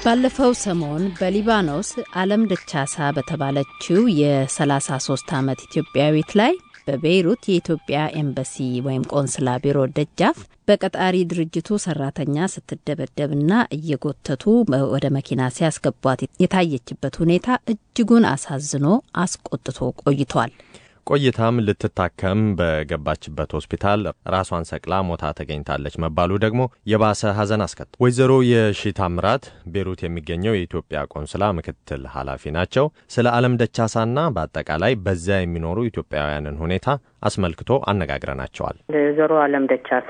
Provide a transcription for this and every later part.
ባለፈው ሰሞን በሊባኖስ አለም ደቻሳ በተባለችው የ33 ዓመት ኢትዮጵያዊት ላይ በቤይሩት የኢትዮጵያ ኤምባሲ ወይም ቆንስላ ቢሮ ደጃፍ በቀጣሪ ድርጅቱ ሰራተኛ ስትደበደብና እየጎተቱ ወደ መኪና ሲያስገቧት የታየችበት ሁኔታ እጅጉን አሳዝኖ አስቆጥቶ ቆይቷል። ቆይታም ልትታከም በገባችበት ሆስፒታል ራሷን ሰቅላ ሞታ ተገኝታለች መባሉ ደግሞ የባሰ ሐዘን አስከት ወይዘሮ የሺ ታምራት ቤሩት የሚገኘው የኢትዮጵያ ቆንስላ ምክትል ኃላፊ ናቸው። ስለ ዓለም ደቻሳና በአጠቃላይ በዚያ የሚኖሩ ኢትዮጵያውያንን ሁኔታ አስመልክቶ አነጋግረናቸዋል። ወይዘሮ ዓለም ደቻሳ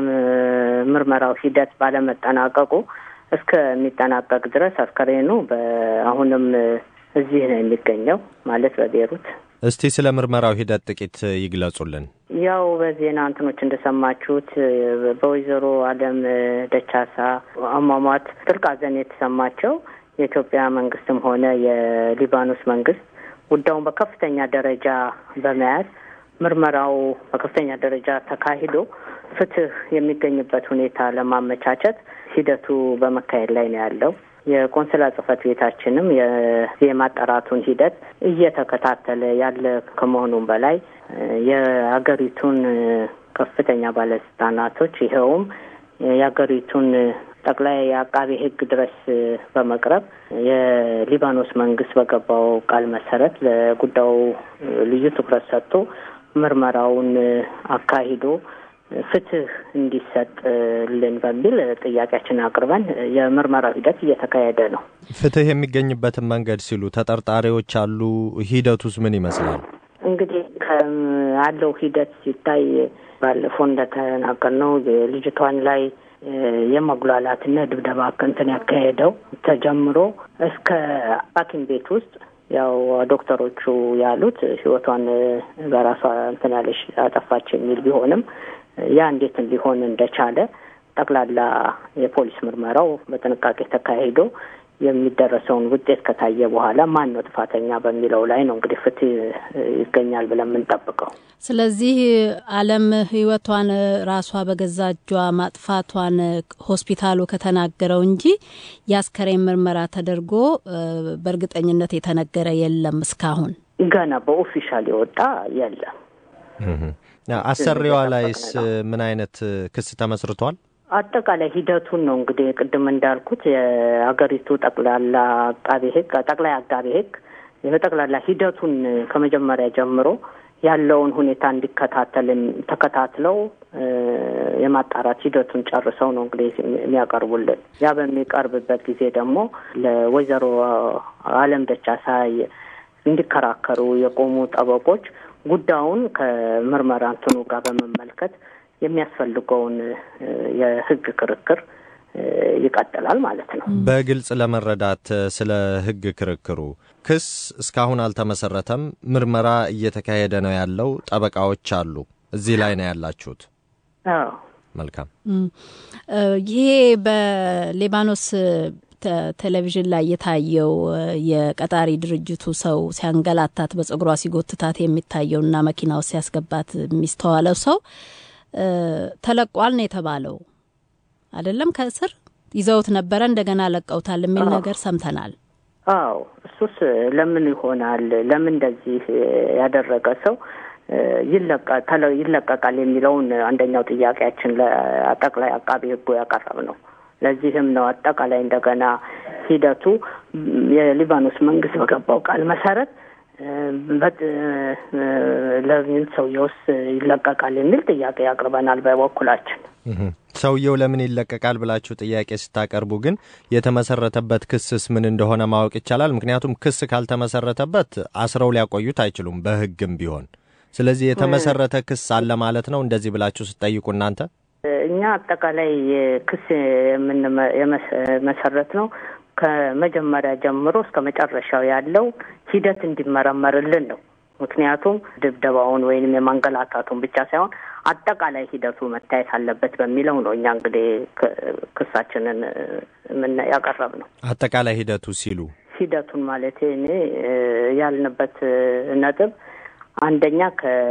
የምርመራው ሂደት ባለመጠናቀቁ እስከሚጠናቀቅ ድረስ አስከሬኑ አሁንም እዚህ ነው የሚገኘው ማለት በቤሩት እስቲ ስለ ምርመራው ሂደት ጥቂት ይግለጹልን። ያው በዜና እንትኖች እንደሰማችሁት በወይዘሮ ዓለም ደቻሳ አሟሟት ጥልቅ ሐዘን የተሰማቸው የኢትዮጵያ መንግስትም ሆነ የሊባኖስ መንግስት ጉዳዩን በከፍተኛ ደረጃ በመያዝ ምርመራው በከፍተኛ ደረጃ ተካሂዶ ፍትህ የሚገኝበት ሁኔታ ለማመቻቸት ሂደቱ በመካሄድ ላይ ነው ያለው። የቆንስላ ጽህፈት ቤታችንም የማጣራቱን ሂደት እየተከታተለ ያለ ከመሆኑም በላይ የሀገሪቱን ከፍተኛ ባለስልጣናቶች ይኸውም የሀገሪቱን ጠቅላይ አቃቤ ሕግ ድረስ በመቅረብ የሊባኖስ መንግስት በገባው ቃል መሰረት ለጉዳዩ ልዩ ትኩረት ሰጥቶ ምርመራውን አካሂዶ ፍትህ እንዲሰጥልን በሚል ጥያቄያችንን አቅርበን የምርመራው ሂደት እየተካሄደ ነው። ፍትህ የሚገኝበትን መንገድ ሲሉ ተጠርጣሪዎች አሉ። ሂደቱስ ምን ይመስላል? እንግዲህ ካለው ሂደት ሲታይ ባለፈው እንደተናገርነው ልጅቷን ላይ የመጉላላትና ድብደባ እንትን ያካሄደው ተጀምሮ እስከ ሐኪም ቤት ውስጥ ያው ዶክተሮቹ ያሉት ህይወቷን በራሷ እንትን ያለሽ አጠፋች የሚል ቢሆንም ያ እንዴት ሊሆን እንደቻለ ጠቅላላ የፖሊስ ምርመራው በጥንቃቄ ተካሂዶ የሚደረሰውን ውጤት ከታየ በኋላ ማን ነው ጥፋተኛ በሚለው ላይ ነው እንግዲህ ፍትህ ይገኛል ብለን የምንጠብቀው። ስለዚህ ዓለም ህይወቷን ራሷ በገዛ እጇ ማጥፋቷን ሆስፒታሉ ከተናገረው እንጂ የአስከሬን ምርመራ ተደርጎ በእርግጠኝነት የተነገረ የለም እስካሁን ገና በኦፊሻል የወጣ የለም። አሰሪዋ ላይስ ምን አይነት ክስ ተመስርቷል? አጠቃላይ ሂደቱን ነው እንግዲህ ቅድም እንዳልኩት የሀገሪቱ ጠቅላላ አቃቤ ህግ ጠቅላይ አቃቤ ህግ የጠቅላላ ሂደቱን ከመጀመሪያ ጀምሮ ያለውን ሁኔታ እንዲከታተል ተከታትለው የማጣራት ሂደቱን ጨርሰው ነው እንግዲህ የሚያቀርቡልን። ያ በሚቀርብበት ጊዜ ደግሞ ለወይዘሮ ዓለም ደቻሳ እንዲከራከሩ የቆሙ ጠበቆች ጉዳዩን ከምርመራ እንትኑ ጋር በመመልከት የሚያስፈልገውን የህግ ክርክር ይቀጥላል ማለት ነው። በግልጽ ለመረዳት ስለ ህግ ክርክሩ ክስ እስካሁን አልተመሰረተም። ምርመራ እየተካሄደ ነው ያለው። ጠበቃዎች አሉ። እዚህ ላይ ነው ያላችሁት? አዎ። መልካም። ይሄ በሊባኖስ ቴሌቪዥን ላይ የታየው የቀጣሪ ድርጅቱ ሰው ሲያንገላታት በጸጉሯ ሲጎትታት የሚታየውና መኪና ውስጥ ሲያስገባት የሚስተዋለው ሰው ተለቋል ነው የተባለው። አይደለም ከእስር ይዘውት ነበረ፣ እንደገና ለቀውታል የሚል ነገር ሰምተናል። አዎ እሱስ ለምን ይሆናል? ለምን እንደዚህ ያደረገ ሰው ይለቀቃል የሚለውን አንደኛው ጥያቄያችን ለጠቅላይ አቃቢ ሕጉ ያቀረብ ነው። ለዚህም ነው አጠቃላይ እንደገና ሂደቱ የሊባኖስ መንግስት በገባው ቃል መሰረት ለምን ሰውየውስ ይለቀቃል የሚል ጥያቄ ያቅርበናል በበኩላችን። ሰውየው ለምን ይለቀቃል ብላችሁ ጥያቄ ስታቀርቡ ግን የተመሰረተበት ክስስ ምን እንደሆነ ማወቅ ይቻላል? ምክንያቱም ክስ ካልተመሰረተበት አስረው ሊያቆዩት አይችሉም በህግም ቢሆን። ስለዚህ የተመሰረተ ክስ አለ ማለት ነው እንደዚህ ብላችሁ ስትጠይቁ እናንተ እኛ አጠቃላይ ክስ የመሰረት ነው ከመጀመሪያ ጀምሮ እስከ መጨረሻው ያለው ሂደት እንዲመረመርልን ነው። ምክንያቱም ድብደባውን ወይንም የማንገላታቱን ብቻ ሳይሆን አጠቃላይ ሂደቱ መታየት አለበት በሚለው ነው እኛ እንግዲህ ክሳችንን ምን ያቀረብ ነው። አጠቃላይ ሂደቱ ሲሉ ሂደቱን ማለት እኔ ያልንበት ነጥብ አንደኛ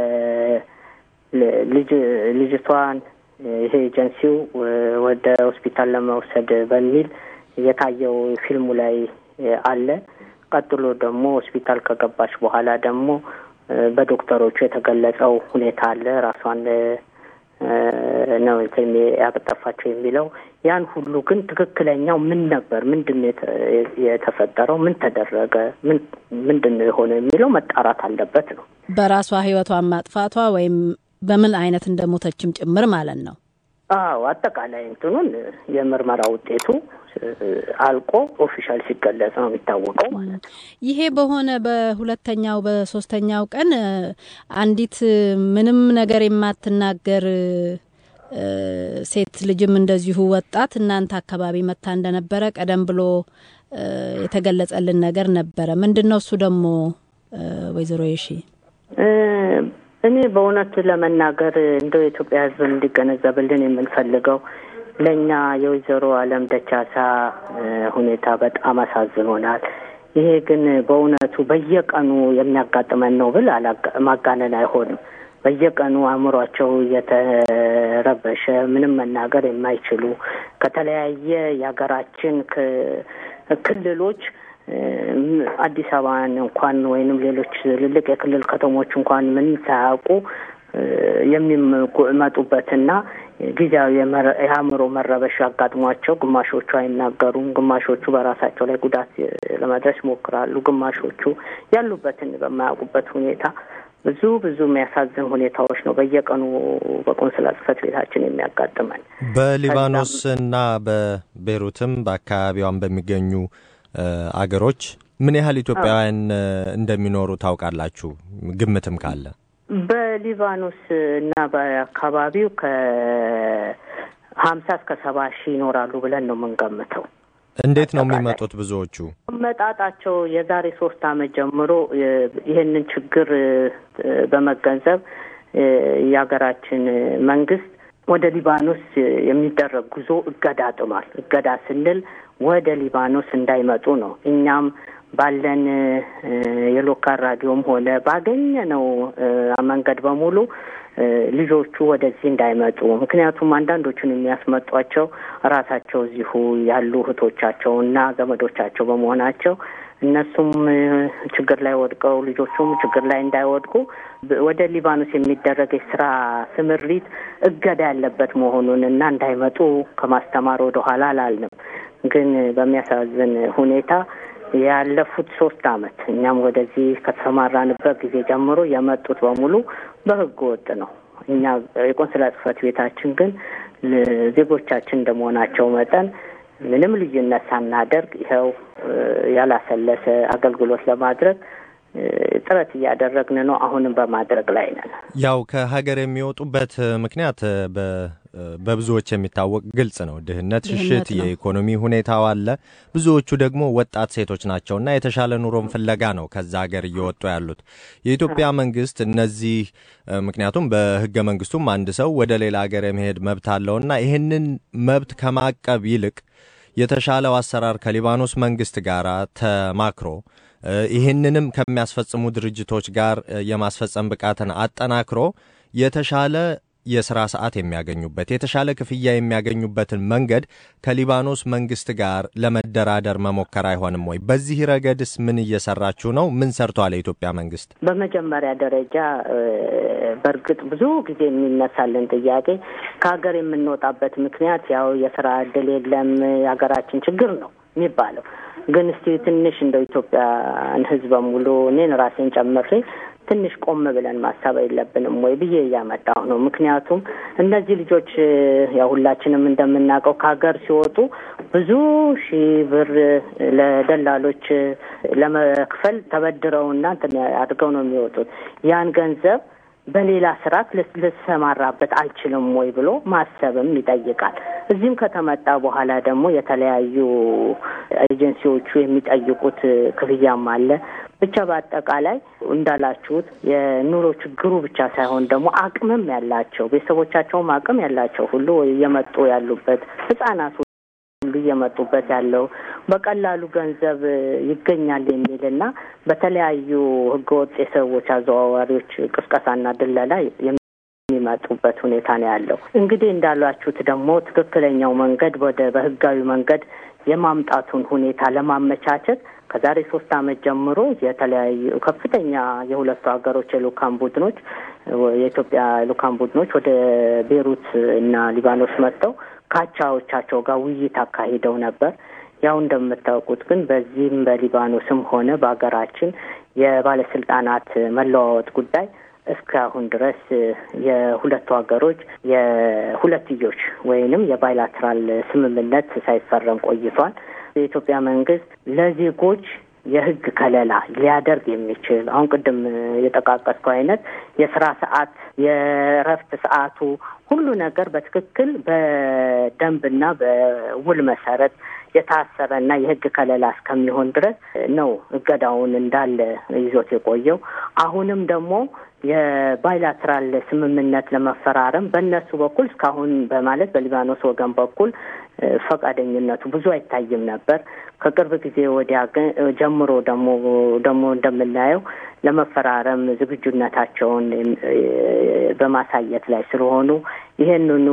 ከልጅ ልጅቷን ይሄ ኤጀንሲው ወደ ሆስፒታል ለመውሰድ በሚል የታየው ፊልሙ ላይ አለ። ቀጥሎ ደግሞ ሆስፒታል ከገባች በኋላ ደግሞ በዶክተሮቹ የተገለጸው ሁኔታ አለ። ራሷን ነው ያጠፋቸው የሚለው ያን ሁሉ ግን ትክክለኛው ምን ነበር? ምንድን ነው የተፈጠረው? ምን ተደረገ? ምን ምንድን ነው የሆነ የሚለው መጣራት አለበት ነው። በራሷ ህይወቷን ማጥፋቷ ወይም በምን አይነት እንደሞተችም ጭምር ማለት ነው። አዎ አጠቃላይ እንትኑን የምርመራ ውጤቱ አልቆ ኦፊሻል ሲገለጽ ነው የሚታወቀው ማለት ነው። ይሄ በሆነ በሁለተኛው በሶስተኛው ቀን አንዲት ምንም ነገር የማትናገር ሴት ልጅም እንደዚሁ ወጣት እናንተ አካባቢ መታ እንደነበረ ቀደም ብሎ የተገለጸልን ነገር ነበረ። ምንድን ነው እሱ ደግሞ ወይዘሮ የሺ? እኔ በእውነት ለመናገር እንደው የኢትዮጵያ ሕዝብ እንዲገነዘብልን የምንፈልገው ለእኛ የወይዘሮ አለም ደቻሳ ሁኔታ በጣም አሳዝኖናል። ይሄ ግን በእውነቱ በየቀኑ የሚያጋጥመን ነው ብል ማጋነን አይሆንም። በየቀኑ አእምሯቸው እየተረበሸ ምንም መናገር የማይችሉ ከተለያየ የሀገራችን ክልሎች አዲስ አበባን እንኳን ወይንም ሌሎች ትልልቅ የክልል ከተሞች እንኳን ምን ሳያውቁ የሚመጡበትና ጊዜያዊ የአእምሮ መረበሽ አጋጥሟቸው ግማሾቹ አይናገሩም፣ ግማሾቹ በራሳቸው ላይ ጉዳት ለማድረስ ይሞክራሉ፣ ግማሾቹ ያሉበትን በማያውቁበት ሁኔታ ብዙ ብዙ የሚያሳዝን ሁኔታዎች ነው በየቀኑ በቆንስላ ጽሕፈት ቤታችን የሚያጋጥመን። በሊባኖስ እና በቤሩትም በአካባቢዋን በሚገኙ አገሮች ምን ያህል ኢትዮጵያውያን እንደሚኖሩ ታውቃላችሁ? ግምትም ካለ በሊባኖስ እና በአካባቢው ከሀምሳ እስከ ሰባ ሺህ ይኖራሉ ብለን ነው የምንገምተው። እንዴት ነው የሚመጡት? ብዙዎቹ መጣጣቸው የዛሬ ሶስት ዓመት ጀምሮ ይህንን ችግር በመገንዘብ የሀገራችን መንግስት ወደ ሊባኖስ የሚደረግ ጉዞ እገዳ ጥሏል። እገዳ ስንል ወደ ሊባኖስ እንዳይመጡ ነው። እኛም ባለን የሎካል ራዲዮም ሆነ ባገኘነው መንገድ በሙሉ ልጆቹ ወደዚህ እንዳይመጡ ምክንያቱም አንዳንዶቹን የሚያስመጧቸው ራሳቸው እዚሁ ያሉ እህቶቻቸው እና ዘመዶቻቸው በመሆናቸው እነሱም ችግር ላይ ወድቀው ልጆቹም ችግር ላይ እንዳይወድቁ ወደ ሊባኖስ የሚደረግ የስራ ስምሪት እገዳ ያለበት መሆኑን እና እንዳይመጡ ከማስተማር ወደ ኋላ አላልንም። ግን በሚያሳዝን ሁኔታ ያለፉት ሶስት አመት እኛም ወደዚህ ከተሰማራንበት ጊዜ ጀምሮ የመጡት በሙሉ በህገ ወጥ ነው። እኛ የቆንስላ ጽሕፈት ቤታችን ግን ዜጎቻችን እንደመሆናቸው መጠን ምንም ልዩነት ሳናደርግ ይኸው ያላሰለሰ አገልግሎት ለማድረግ ጥረት እያደረግን ነው። አሁንም በማድረግ ላይ ነን። ያው ከሀገር የሚወጡበት ምክንያት በብዙዎች የሚታወቅ ግልጽ ነው። ድህነት፣ ሽሽት፣ የኢኮኖሚ ሁኔታው አለ። ብዙዎቹ ደግሞ ወጣት ሴቶች ናቸውና የተሻለ ኑሮን ፍለጋ ነው ከዛ ሀገር እየወጡ ያሉት። የኢትዮጵያ መንግስት እነዚህ ምክንያቱም በህገ መንግስቱም አንድ ሰው ወደ ሌላ ሀገር የመሄድ መብት አለውና ይህንን መብት ከማቀብ ይልቅ የተሻለው አሰራር ከሊባኖስ መንግስት ጋር ተማክሮ ይህንንም ከሚያስፈጽሙ ድርጅቶች ጋር የማስፈጸም ብቃትን አጠናክሮ የተሻለ የስራ ሰዓት የሚያገኙበት የተሻለ ክፍያ የሚያገኙበትን መንገድ ከሊባኖስ መንግስት ጋር ለመደራደር መሞከር አይሆንም ወይ? በዚህ ረገድስ ምን እየሰራችሁ ነው? ምን ሰርቷል የኢትዮጵያ መንግስት? በመጀመሪያ ደረጃ በእርግጥ ብዙ ጊዜ የሚነሳልን ጥያቄ ከሀገር የምንወጣበት ምክንያት ያው የስራ እድል የለም የሀገራችን ችግር ነው የሚባለው ግን እስቲ ትንሽ እንደው ኢትዮጵያን ሕዝብ በሙሉ እኔን ራሴን ጨምሬ ትንሽ ቆም ብለን ማሰብ የለብንም ወይ ብዬ እያመጣሁ ነው። ምክንያቱም እነዚህ ልጆች ያው ሁላችንም እንደምናውቀው ከሀገር ሲወጡ ብዙ ሺህ ብር ለደላሎች ለመክፈል ተበድረውና እንትን አድርገው ነው የሚወጡት። ያን ገንዘብ በሌላ ስርዓት ልሰማራበት አልችልም ወይ ብሎ ማሰብም ይጠይቃል። እዚህም ከተመጣ በኋላ ደግሞ የተለያዩ ኤጀንሲዎቹ የሚጠይቁት ክፍያም አለ። ብቻ በአጠቃላይ እንዳላችሁት የኑሮ ችግሩ ብቻ ሳይሆን ደግሞ አቅምም ያላቸው ቤተሰቦቻቸውም አቅም ያላቸው ሁሉ እየመጡ ያሉበት ህጻናት ሁሉ እየመጡበት ያለው በቀላሉ ገንዘብ ይገኛል የሚል እና በተለያዩ ህገወጥ የሰዎች አዘዋዋሪዎች ቅስቀሳና ድለላ የሚመጡበት ሁኔታ ነው ያለው። እንግዲህ እንዳሏችሁት ደግሞ ትክክለኛው መንገድ ወደ በህጋዊ መንገድ የማምጣቱን ሁኔታ ለማመቻቸት ከዛሬ ሶስት ዓመት ጀምሮ የተለያዩ ከፍተኛ የሁለቱ ሀገሮች የልኡካን ቡድኖች የኢትዮጵያ ልኡካን ቡድኖች ወደ ቤሩት እና ሊባኖስ መጥተው ከአቻዎቻቸው ጋር ውይይት አካሂደው ነበር። ያው እንደምታውቁት ግን በዚህም በሊባኖስም ሆነ በሀገራችን የባለስልጣናት መለዋወጥ ጉዳይ እስካሁን ድረስ የሁለቱ ሀገሮች የሁለትዮሽ ወይንም የባይላትራል ስምምነት ሳይፈረም ቆይቷል። የኢትዮጵያ መንግስት ለዜጎች የህግ ከለላ ሊያደርግ የሚችል አሁን ቅድም የጠቃቀስከው አይነት የስራ ሰዓት፣ የእረፍት ሰዓቱ ሁሉ ነገር በትክክል በደንብና በውል መሰረት የታሰረና የህግ ከለላ እስከሚሆን ድረስ ነው እገዳውን እንዳለ ይዞት የቆየው። አሁንም ደግሞ የባይላትራል ስምምነት ለመፈራረም በእነሱ በኩል እስካሁን በማለት በሊባኖስ ወገን በኩል ፈቃደኝነቱ ብዙ አይታይም ነበር። ከቅርብ ጊዜ ወዲያ ግን ጀምሮ ደግሞ ደግሞ እንደምናየው ለመፈራረም ዝግጁነታቸውን በማሳየት ላይ ስለሆኑ ይህንኑ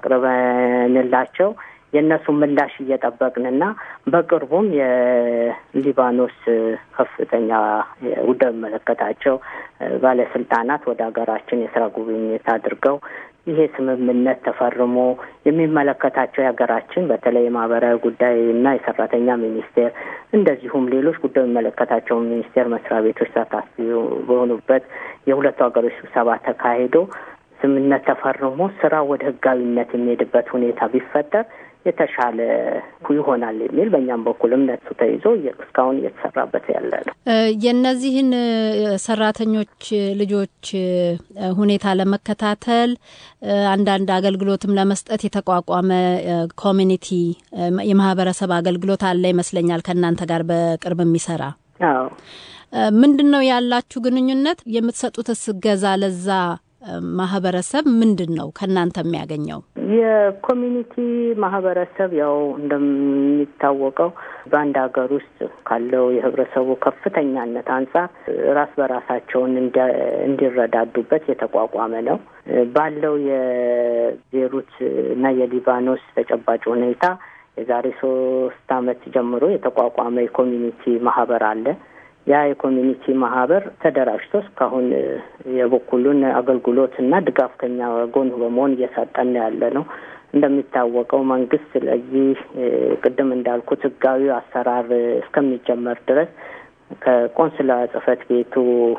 አቅርበንላቸው የእነሱ ምላሽ እየጠበቅንና በቅርቡም የሊባኖስ ከፍተኛ ጉዳይ የሚመለከታቸው ባለስልጣናት ወደ ሀገራችን የስራ ጉብኝት አድርገው ይሄ ስምምነት ተፈርሞ የሚመለከታቸው የሀገራችን በተለይ የማህበራዊ ጉዳይ እና የሰራተኛ ሚኒስቴር እንደዚሁም ሌሎች ጉዳይ የሚመለከታቸው ሚኒስቴር መስሪያ ቤቶች ተሳታፊ በሆኑበት የሁለቱ ሀገሮች ስብሰባ ተካሂዶ ስምምነት ተፈርሞ ስራ ወደ ህጋዊነት የሚሄድበት ሁኔታ ቢፈጠር የተሻለ ይሆናል የሚል በእኛም በኩል እምነቱ ተይዞ እስካሁን እየተሰራበት ያለ ነው። የእነዚህን ሰራተኞች ልጆች ሁኔታ ለመከታተል አንዳንድ አገልግሎትም ለመስጠት የተቋቋመ ኮሚኒቲ የማህበረሰብ አገልግሎት አለ ይመስለኛል ከእናንተ ጋር በቅርብ የሚሰራ አዎ። ምንድን ነው ያላችሁ ግንኙነት? የምትሰጡትስ እገዛ ለዛ ማህበረሰብ ምንድን ነው ከእናንተ የሚያገኘው? የኮሚኒቲ ማህበረሰብ ያው እንደሚታወቀው በአንድ ሀገር ውስጥ ካለው የህብረተሰቡ ከፍተኛነት አንጻር ራስ በራሳቸውን እንዲረዳዱበት የተቋቋመ ነው። ባለው የቤሩት እና የሊባኖስ ተጨባጭ ሁኔታ የዛሬ ሶስት ዓመት ጀምሮ የተቋቋመ የኮሚኒቲ ማህበር አለ። ያ የኮሚኒቲ ማህበር ተደራጅቶ እስካሁን የበኩሉን አገልግሎት እና ድጋፍ ከኛ ጎን በመሆን እየሰጠን ያለ ነው። እንደሚታወቀው መንግስት ለዚህ ቅድም እንዳልኩት ህጋዊ አሰራር እስከሚጀመር ድረስ ከቆንስላ ጽህፈት ቤቱ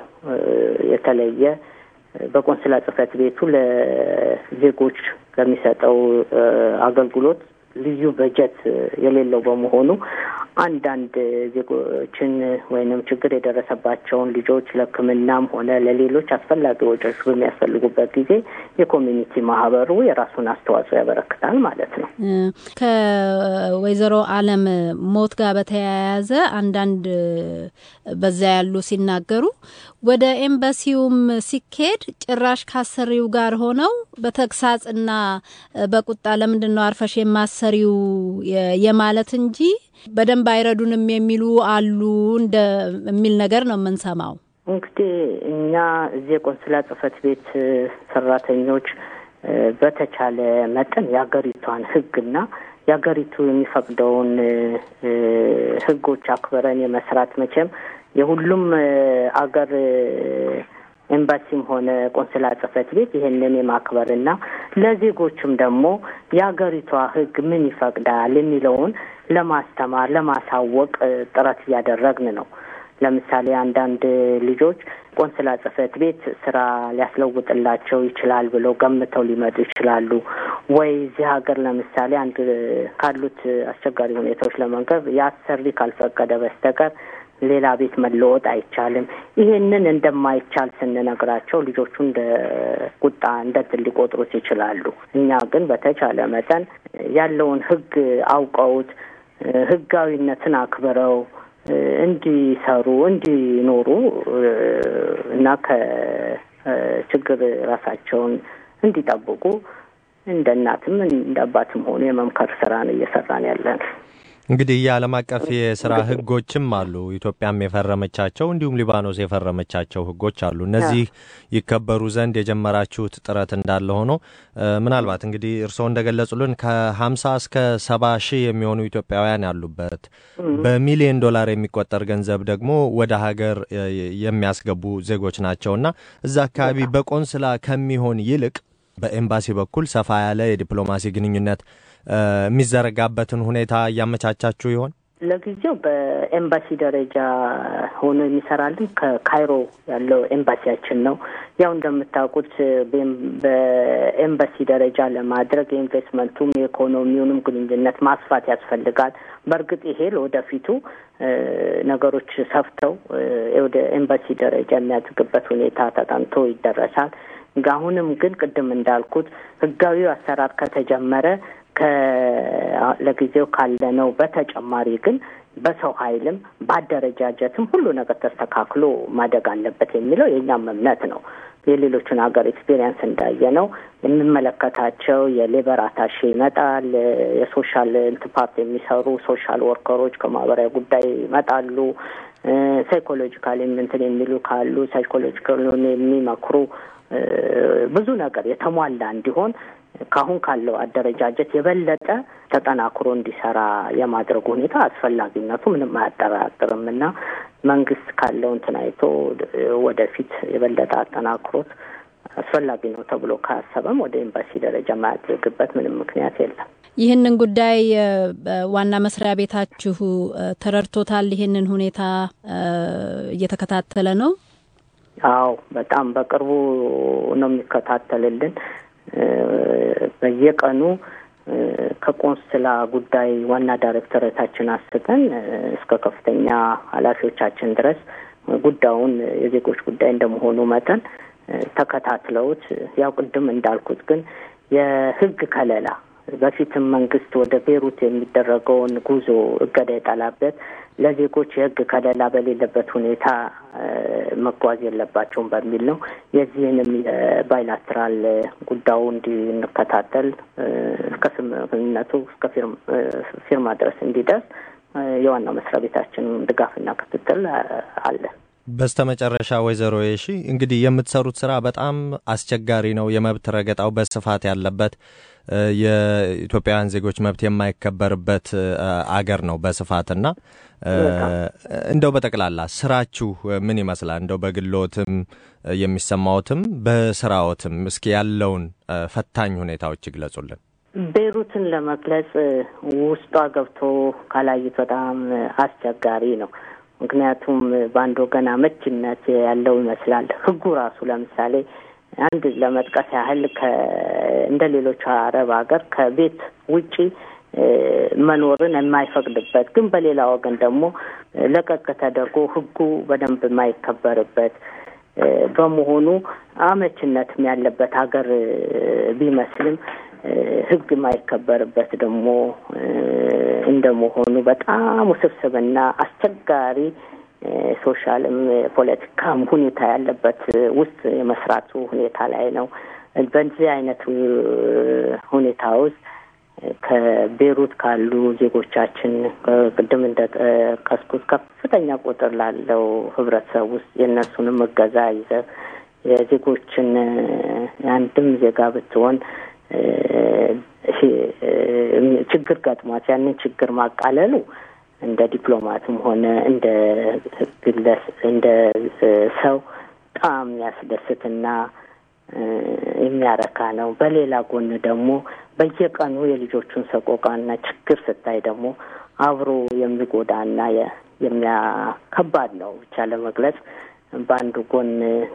የተለየ በቆንስላ ጽህፈት ቤቱ ለዜጎች ከሚሰጠው አገልግሎት ልዩ በጀት የሌለው በመሆኑ አንዳንድ ዜጎችን ወይንም ችግር የደረሰባቸውን ልጆች ለሕክምናም ሆነ ለሌሎች አስፈላጊ ወጪዎች በሚያስፈልጉበት ጊዜ የኮሚኒቲ ማህበሩ የራሱን አስተዋጽኦ ያበረክታል ማለት ነው። ከወይዘሮ አለም ሞት ጋር በተያያዘ አንዳንድ በዛ ያሉ ሲናገሩ ወደ ኤምባሲውም ሲኬድ ጭራሽ ካሰሪው ጋር ሆነው በተግሳጽና በቁጣ ለምንድን ነው አርፈሽ የማሰሪው የማለት እንጂ በደንብ አይረዱንም የሚሉ አሉ እንደ የሚል ነገር ነው የምንሰማው። እንግዲህ እኛ እዚህ የቆንስላ ጽህፈት ቤት ሰራተኞች በተቻለ መጠን የሀገሪቷን ህግና የሀገሪቱ የሚፈቅደውን ህጎች አክብረን የመስራት መቼም የሁሉም አገር ኤምባሲም ሆነ ቆንስላ ጽህፈት ቤት ይህንን የማክበርና ለዜጎችም ደግሞ የሀገሪቷ ህግ ምን ይፈቅዳል የሚለውን ለማስተማር ለማሳወቅ ጥረት እያደረግን ነው። ለምሳሌ አንዳንድ ልጆች ቆንስላ ጽህፈት ቤት ስራ ሊያስለውጥላቸው ይችላል ብለው ገምተው ሊመጡ ይችላሉ። ወይ እዚህ ሀገር ለምሳሌ አንድ ካሉት አስቸጋሪ ሁኔታዎች ለመንገር የአሰሪ ካልፈቀደ በስተቀር ሌላ ቤት መለወጥ አይቻልም። ይሄንን እንደማይቻል ስንነግራቸው ልጆቹ እንደ ቁጣ እንደ እንትን ሊቆጥሩት ይችላሉ። እኛ ግን በተቻለ መጠን ያለውን ህግ አውቀውት ህጋዊነትን አክብረው እንዲሰሩ እንዲኖሩ እና ከችግር ራሳቸውን እንዲጠብቁ እንደ እናትም እንደ አባትም ሆኑ የመምከር ስራ ነው እየሰራን ያለን። እንግዲህ የዓለም አቀፍ የስራ ህጎችም አሉ። ኢትዮጵያም የፈረመቻቸው እንዲሁም ሊባኖስ የፈረመቻቸው ህጎች አሉ። እነዚህ ይከበሩ ዘንድ የጀመራችሁት ጥረት እንዳለ ሆኖ ምናልባት እንግዲህ እርስዎ እንደገለጹልን ከሀምሳ እስከ ሰባ ሺህ የሚሆኑ ኢትዮጵያውያን ያሉበት በሚሊዮን ዶላር የሚቆጠር ገንዘብ ደግሞ ወደ ሀገር የሚያስገቡ ዜጎች ናቸውና እዛ አካባቢ በቆንስላ ከሚሆን ይልቅ በኤምባሲ በኩል ሰፋ ያለ የዲፕሎማሲ ግንኙነት የሚዘረጋበትን ሁኔታ እያመቻቻችሁ ይሆን? ለጊዜው በኤምባሲ ደረጃ ሆኖ የሚሰራልን ከካይሮ ያለው ኤምባሲያችን ነው። ያው እንደምታውቁት በኤምባሲ ደረጃ ለማድረግ የኢንቨስትመንቱም የኢኮኖሚውንም ግንኙነት ማስፋት ያስፈልጋል። በእርግጥ ይሄ ለወደፊቱ ነገሮች ሰፍተው ወደ ኤምባሲ ደረጃ የሚያድግበት ሁኔታ ተጠንቶ ይደረሳል። አሁንም ግን ቅድም እንዳልኩት ህጋዊ አሰራር ከተጀመረ ለጊዜው ካለነው በተጨማሪ ግን በሰው ኃይልም በአደረጃጀትም ሁሉ ነገር ተስተካክሎ ማደግ አለበት የሚለው የእኛም እምነት ነው። የሌሎቹን ሀገር ኤክስፔሪየንስ እንዳየ ነው የምመለከታቸው የሌበር አታሼ ይመጣል። የሶሻል እንትን ፓርት የሚሰሩ ሶሻል ወርከሮች ከማህበራዊ ጉዳይ ይመጣሉ። ሳይኮሎጂካል እንትን የሚሉ ካሉ ሳይኮሎጂካል የሚመክሩ ብዙ ነገር የተሟላ እንዲሆን ከአሁን ካለው አደረጃጀት የበለጠ ተጠናክሮ እንዲሰራ የማድረጉ ሁኔታ አስፈላጊነቱ ምንም አያጠራጥርም እና መንግስት ካለው እንትን አይቶ ወደፊት የበለጠ አጠናክሮት አስፈላጊ ነው ተብሎ ካሰበም ወደ ኤምባሲ ደረጃ የማያደርግበት ምንም ምክንያት የለም። ይህንን ጉዳይ ዋና መስሪያ ቤታችሁ ተረድቶታል? ይህንን ሁኔታ እየተከታተለ ነው? አዎ፣ በጣም በቅርቡ ነው የሚከታተልልን። በየቀኑ ከቆንስላ ጉዳይ ዋና ዳይሬክተሬታችን አስተን እስከ ከፍተኛ ኃላፊዎቻችን ድረስ ጉዳዩን የዜጎች ጉዳይ እንደመሆኑ መጠን ተከታትለውት ያው ቅድም እንዳልኩት ግን የህግ ከለላ በፊትም መንግስት ወደ ቤሩት የሚደረገውን ጉዞ እገዳ የጣላበት ለዜጎች የህግ ከለላ በሌለበት ሁኔታ መጓዝ የለባቸውም በሚል ነው። የዚህንም የባይላትራል ጉዳዩ እንዲንከታተል እስከ ስምምነቱ እስከ ፊርማ ድረስ እንዲደርስ የዋናው መስሪያ ቤታችን ድጋፍና ክትትል አለ። በስተ መጨረሻ ወይዘሮ የሺ እንግዲህ የምትሰሩት ስራ በጣም አስቸጋሪ ነው። የመብት ረገጣው በስፋት ያለበት የኢትዮጵያውያን ዜጎች መብት የማይከበርበት አገር ነው በስፋትና እንደው በጠቅላላ ስራችሁ ምን ይመስላል? እንደው በግሎትም የሚሰማዎትም በስራዎትም እስኪ ያለውን ፈታኝ ሁኔታዎች ይግለጹልን። ቤይሩትን ለመግለጽ ውስጧ ገብቶ ካላዩት በጣም አስቸጋሪ ነው። ምክንያቱም በአንድ ወገን አመችነት ያለው ይመስላል። ህጉ ራሱ ለምሳሌ አንድ ለመጥቀስ ያህል እንደ ሌሎቹ አረብ ሀገር ከቤት ውጪ መኖርን የማይፈቅድበት ግን በሌላ ወገን ደግሞ ለቀቅ ተደርጎ ህጉ በደንብ የማይከበርበት በመሆኑ አመችነትም ያለበት ሀገር ቢመስልም ህግ የማይከበርበት ደግሞ እንደመሆኑ በጣም ውስብስብና አስቸጋሪ ሶሻልም ፖለቲካም ሁኔታ ያለበት ውስጥ የመስራቱ ሁኔታ ላይ ነው። በዚህ አይነት ሁኔታ ውስጥ ከቤሩት ካሉ ዜጎቻችን ቅድም እንደጠቀስኩት ከፍተኛ ቁጥር ላለው ህብረተሰብ ውስጥ የእነሱንም እገዛ ይዘህ የዜጎችን የአንድም ዜጋ ብትሆን ችግር ገጥሟት ያንን ችግር ማቃለሉ እንደ ዲፕሎማትም ሆነ እንደ ግለስ እንደ ሰው በጣም የሚያስደስትና የሚያረካ ነው። በሌላ ጎን ደግሞ በየቀኑ የልጆቹን ሰቆቃና ችግር ስታይ ደግሞ አብሮ የሚጎዳና የሚያ ከባድ ነው ብቻ ለመግለጽ በአንዱ ጎን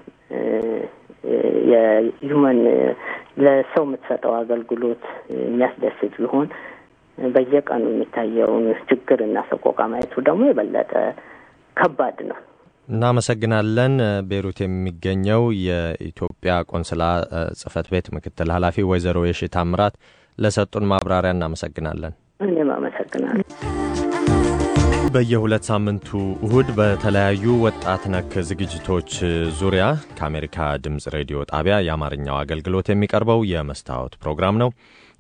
የሁመን ለሰው የምትሰጠው አገልግሎት የሚያስደስት ቢሆን በየቀኑ የሚታየውን ችግርና ሰቆቃ ማየቱ ደግሞ የበለጠ ከባድ ነው። እናመሰግናለን። ቤሩት የሚገኘው የኢትዮጵያ ቆንስላ ጽህፈት ቤት ምክትል ኃላፊ ወይዘሮ የሺ ታምራት ለሰጡን ማብራሪያ እናመሰግናለን። እኔም አመሰግናለሁ። በየሁለት ሳምንቱ እሁድ በተለያዩ ወጣት ነክ ዝግጅቶች ዙሪያ ከአሜሪካ ድምፅ ሬዲዮ ጣቢያ የአማርኛው አገልግሎት የሚቀርበው የመስታወት ፕሮግራም ነው።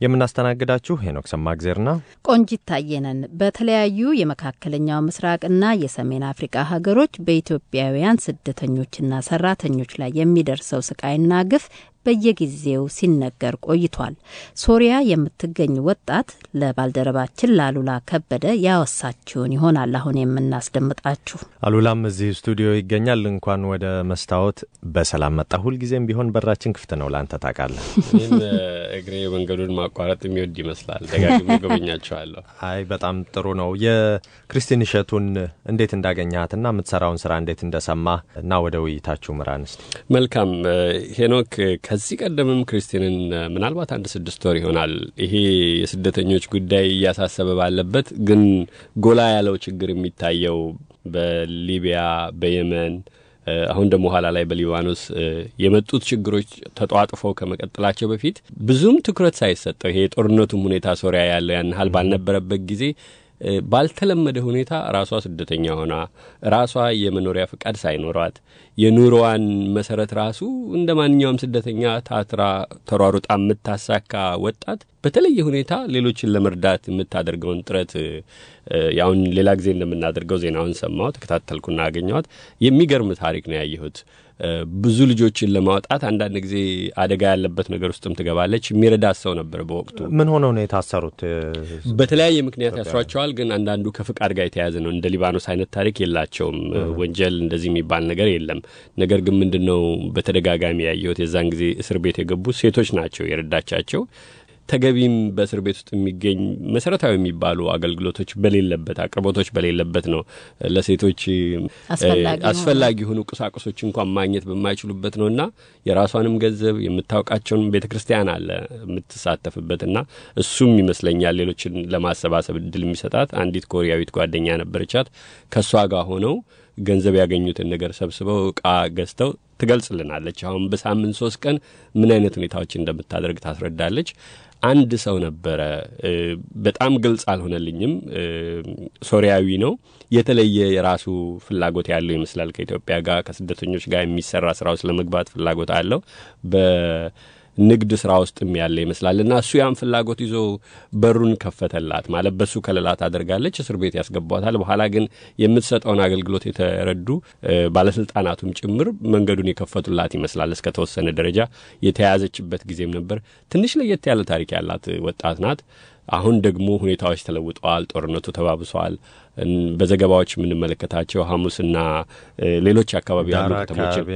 የምናስተናግዳችሁ ሄኖክ ሰማግዜርና ቆንጂት ታየነን። በተለያዩ የመካከለኛው ምስራቅና የሰሜን አፍሪቃ ሀገሮች በኢትዮጵያውያን ስደተኞችና ሰራተኞች ላይ የሚደርሰው ስቃይና ግፍ በየጊዜው ሲነገር ቆይቷል። ሶሪያ የምትገኝ ወጣት ለባልደረባችን ለአሉላ ከበደ ያወሳችውን ይሆናል አሁን የምናስደምጣችሁ። አሉላም እዚህ ስቱዲዮ ይገኛል። እንኳን ወደ መስታወት በሰላም መጣ። ሁልጊዜም ቢሆን በራችን ክፍት ነው። ለአንተ ታውቃለህ። እኔም እግሬ መንገዱን ማቋረጥ የሚወድ ይመስላል። ደጋግሜ ጎበኛቸዋለሁ። አይ በጣም ጥሩ ነው። የክርስቲን እሸቱን እንዴት እንዳገኘሃትና የምትሰራውን ስራ እንዴት እንደሰማ እና ወደ ውይይታችሁ ምራን እስቲ። መልካም ሄኖክ ከዚህ ቀደምም ክርስቲንን ምናልባት አንድ ስድስት ወር ይሆናል ይሄ የስደተኞች ጉዳይ እያሳሰበ ባለበት ግን ጎላ ያለው ችግር የሚታየው በሊቢያ፣ በየመን አሁን ደግሞ ኋላ ላይ በሊባኖስ የመጡት ችግሮች ተጧጥፈው ከመቀጠላቸው በፊት ብዙም ትኩረት ሳይሰጠው ይሄ የጦርነቱም ሁኔታ ሶሪያ ያለው ያን ያህል ባልነበረበት ጊዜ ባልተለመደ ሁኔታ ራሷ ስደተኛ ሆና ራሷ የመኖሪያ ፍቃድ ሳይኖሯት የኑሮዋን መሰረት ራሱ እንደ ማንኛውም ስደተኛ ታትራ ተሯሩጣ የምታሳካ ወጣት በተለየ ሁኔታ ሌሎችን ለመርዳት የምታደርገውን ጥረት ያሁን ሌላ ጊዜ እንደምናደርገው ዜናውን ሰማሁ፣ ተከታተልኩና አገኘኋት። የሚገርም ታሪክ ነው ያየሁት። ብዙ ልጆችን ለማውጣት አንዳንድ ጊዜ አደጋ ያለበት ነገር ውስጥም ትገባለች። የሚረዳት ሰው ነበር በወቅቱ። ምን ሆነው ነው የታሰሩት? በተለያየ ምክንያት ያስሯቸዋል። ግን አንዳንዱ ከፍቃድ ጋር የተያያዘ ነው። እንደ ሊባኖስ አይነት ታሪክ የላቸውም። ወንጀል እንደዚህ የሚባል ነገር የለም። ነገር ግን ምንድን ነው በተደጋጋሚ ያየሁት የዛን ጊዜ እስር ቤት የገቡ ሴቶች ናቸው የረዳቻቸው ተገቢም በእስር ቤት ውስጥ የሚገኝ መሰረታዊ የሚባሉ አገልግሎቶች በሌለበት አቅርቦቶች በሌለበት ነው ለሴቶች አስፈላጊ የሆኑ ቁሳቁሶች እንኳን ማግኘት በማይችሉበት ነው እና የራሷንም ገንዘብ የምታውቃቸውን ቤተ ክርስቲያን አለ የምትሳተፍበትና እሱም ይመስለኛል ሌሎችን ለማሰባሰብ እድል የሚሰጣት አንዲት ኮሪያዊት ጓደኛ ነበረቻት። ከእሷ ጋር ሆነው ገንዘብ ያገኙትን ነገር ሰብስበው እቃ ገዝተው ትገልጽልናለች። አሁን በሳምንት ሶስት ቀን ምን አይነት ሁኔታዎች እንደምታደርግ ታስረዳለች። አንድ ሰው ነበረ፣ በጣም ግልጽ አልሆነልኝም። ሶሪያዊ ነው። የተለየ የራሱ ፍላጎት ያለው ይመስላል። ከኢትዮጵያ ጋር ከስደተኞች ጋር የሚሰራ ስራ ውስጥ ለመግባት ፍላጎት አለው። ንግድ ስራ ውስጥም ያለ ይመስላል እና እሱ ያን ፍላጎት ይዞ በሩን ከፈተላት። ማለት በሱ ከለላ ታደርጋለች፣ እስር ቤት ያስገቧታል። በኋላ ግን የምትሰጠውን አገልግሎት የተረዱ ባለስልጣናቱም ጭምር መንገዱን የከፈቱላት ይመስላል። እስከ ተወሰነ ደረጃ የተያያዘችበት ጊዜም ነበር። ትንሽ ለየት ያለ ታሪክ ያላት ወጣት ናት። አሁን ደግሞ ሁኔታዎች ተለውጠዋል። ጦርነቱ ተባብሷል። በዘገባዎች የምንመለከታቸው ሐሙስና ሌሎች አካባቢ ያሉ ከተሞችን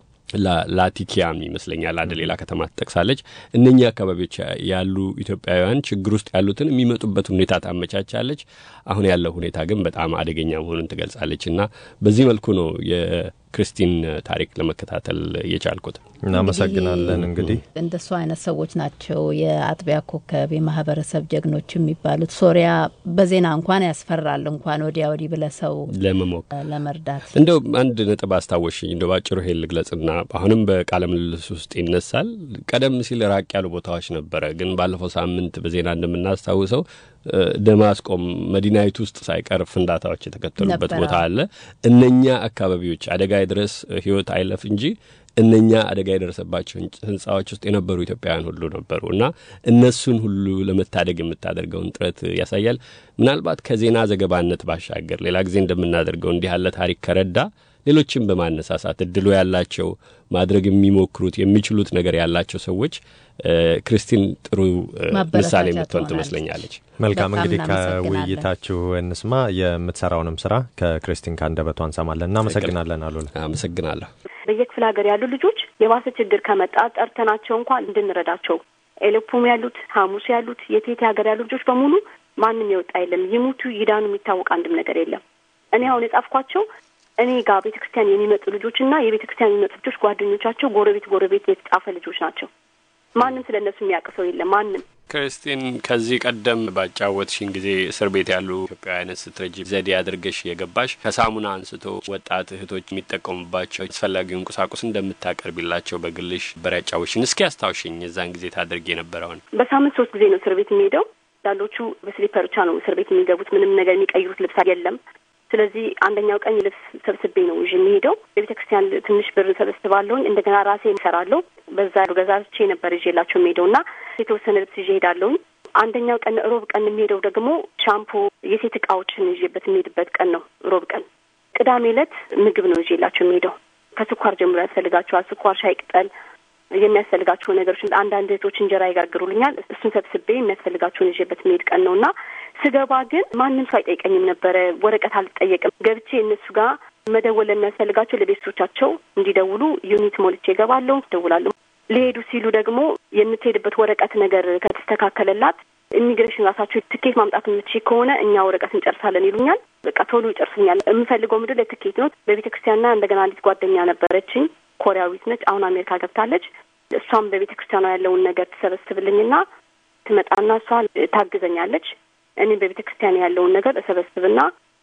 ላቲኪያም ይመስለኛል አንድ ሌላ ከተማ ትጠቅሳለች። እነኚህ አካባቢዎች ያሉ ኢትዮጵያውያን ችግር ውስጥ ያሉትን የሚመጡበት ሁኔታ ታመቻቻለች። አሁን ያለው ሁኔታ ግን በጣም አደገኛ መሆኑን ትገልጻለች እና በዚህ መልኩ ነው የክርስቲን ታሪክ ለመከታተል የቻልኩት። እናመሰግናለን። እንግዲህ እንደሱ አይነት ሰዎች ናቸው የአጥቢያ ኮከብ የማህበረሰብ ጀግኖች የሚባሉት። ሶሪያ በዜና እንኳን ያስፈራል እንኳን ወዲያ ወዲህ ብለ ሰው ለመሞከር ለመርዳት እንደው አንድ ነጥብ አስታወሽኝ። እንደ ባጭሩ ይሄን ልግለጽና አሁንም በቃለ ምልልስ ውስጥ ይነሳል። ቀደም ሲል ራቅ ያሉ ቦታዎች ነበረ፣ ግን ባለፈው ሳምንት በዜና እንደምናስታውሰው ደማስቆም መዲናይቱ ውስጥ ሳይቀር ፍንዳታዎች የተከተሉበት ቦታ አለ። እነኛ አካባቢዎች አደጋ ድረስ ህይወት አይለፍ እንጂ እነኛ አደጋ የደረሰባቸው ህንጻዎች ውስጥ የነበሩ ኢትዮጵያውያን ሁሉ ነበሩ እና እነሱን ሁሉ ለመታደግ የምታደርገውን ጥረት ያሳያል። ምናልባት ከዜና ዘገባነት ባሻገር ሌላ ጊዜ እንደምናደርገው እንዲህ ያለ ታሪክ ከረዳ ሌሎችን በማነሳሳት እድሉ ያላቸው ማድረግ የሚሞክሩት የሚችሉት ነገር ያላቸው ሰዎች ክርስቲን ጥሩ ምሳሌ የምትሆን ትመስለኛለች። መልካም እንግዲህ ከውይይታችሁ እንስማ። የምትሰራውንም ስራ ከክርስቲን ከአንደበቷ እንሰማለን። እናመሰግናለን። አሉላ አመሰግናለሁ። በየክፍለ ሀገር ያሉ ልጆች የባሰ ችግር ከመጣ ጠርተናቸው እንኳን እንድንረዳቸው ኤሌፖም ያሉት ሐሙስ ያሉት የቴቴ ሀገር ያሉ ልጆች በሙሉ ማንም የወጣ የለም። ይሙቱ ይዳኑ የሚታወቅ አንድም ነገር የለም። እኔ አሁን የጻፍኳቸው እኔ ጋር ቤተ ክርስቲያን የሚመጡ ልጆች እና የቤተ ክርስቲያን የሚመጡ ልጆች ጓደኞቻቸው ጎረቤት ጎረቤት የተጻፈ ልጆች ናቸው። ማንም ስለ እነሱ የሚያውቅ ሰው የለም። ማንም ክርስቲን ከዚህ ቀደም ባጫወትሽን ጊዜ እስር ቤት ያሉ ኢትዮጵያውያንን ስትረጂ ዘዴ አድርገሽ የገባሽ ከሳሙና አንስቶ ወጣት እህቶች የሚጠቀሙባቸው አስፈላጊውን ቁሳቁስ እንደምታቀርቢላቸው በግልሽ በር ያጫወትሽን። እስኪ አስታውሽኝ የዛን ጊዜ ታደርግ የነበረውን። በሳምንት ሶስት ጊዜ ነው እስር ቤት የሚሄደው። አንዳንዶቹ በስሊፐር ብቻ ነው እስር ቤት የሚገቡት። ምንም ነገር የሚቀይሩት ልብስ የለም። ስለዚህ አንደኛው ቀን ልብስ ሰብስቤ ነው ይዤ የሚሄደው። የቤተ ክርስቲያን ትንሽ ብር ሰበስባለሁኝ። እንደገና ራሴ እሰራለሁ። በዛ ገዛዝቼ ነበር ይዤላቸው የሚሄደው እና የተወሰነ ልብስ ይዤ ሄዳለሁኝ። አንደኛው ቀን ሮብ ቀን የሚሄደው ደግሞ ሻምፖ፣ የሴት እቃዎችን ይዤበት የሚሄድበት ቀን ነው ሮብ ቀን። ቅዳሜ ዕለት ምግብ ነው ይዤላቸው የሚሄደው ከስኳር ጀምሮ ያስፈልጋቸዋል። ስኳር፣ ሻይ ቅጠል የሚያስፈልጋቸው ነገሮች አንዳንድ እህቶች እንጀራ ይጋግሩልኛል። እሱን ሰብስቤ የሚያስፈልጋቸውን ይዤበት የሚሄድ ቀን ነው እና ስገባ ግን ማንም ሰው አይጠይቀኝም ነበረ። ወረቀት አልጠየቅም። ገብቼ እነሱ ጋር መደወል ለሚያስፈልጋቸው ለቤተሰቦቻቸው እንዲደውሉ ዩኒት ሞልቼ እገባለሁ፣ ደውላለሁ። ሊሄዱ ሲሉ ደግሞ የምትሄድበት ወረቀት ነገር ከተስተካከለላት ኢሚግሬሽን ራሳቸው ትኬት ማምጣት የምትችል ከሆነ እኛ ወረቀት እንጨርሳለን ይሉኛል። በቃ ቶሎ ይጨርሱኛል። የምፈልገው ምድር ለትኬት ነው። በቤተ ክርስቲያንና እንደገና አንዲት ጓደኛ ነበረችኝ ኮሪያዊት ነች። አሁን አሜሪካ ገብታለች። እሷም በቤተ ክርስቲያኗ ያለውን ነገር ትሰበስብልኝና ትመጣና እሷ ታግዘኛለች። እኔም በቤተ ክርስቲያን ያለውን ነገር እሰበስብና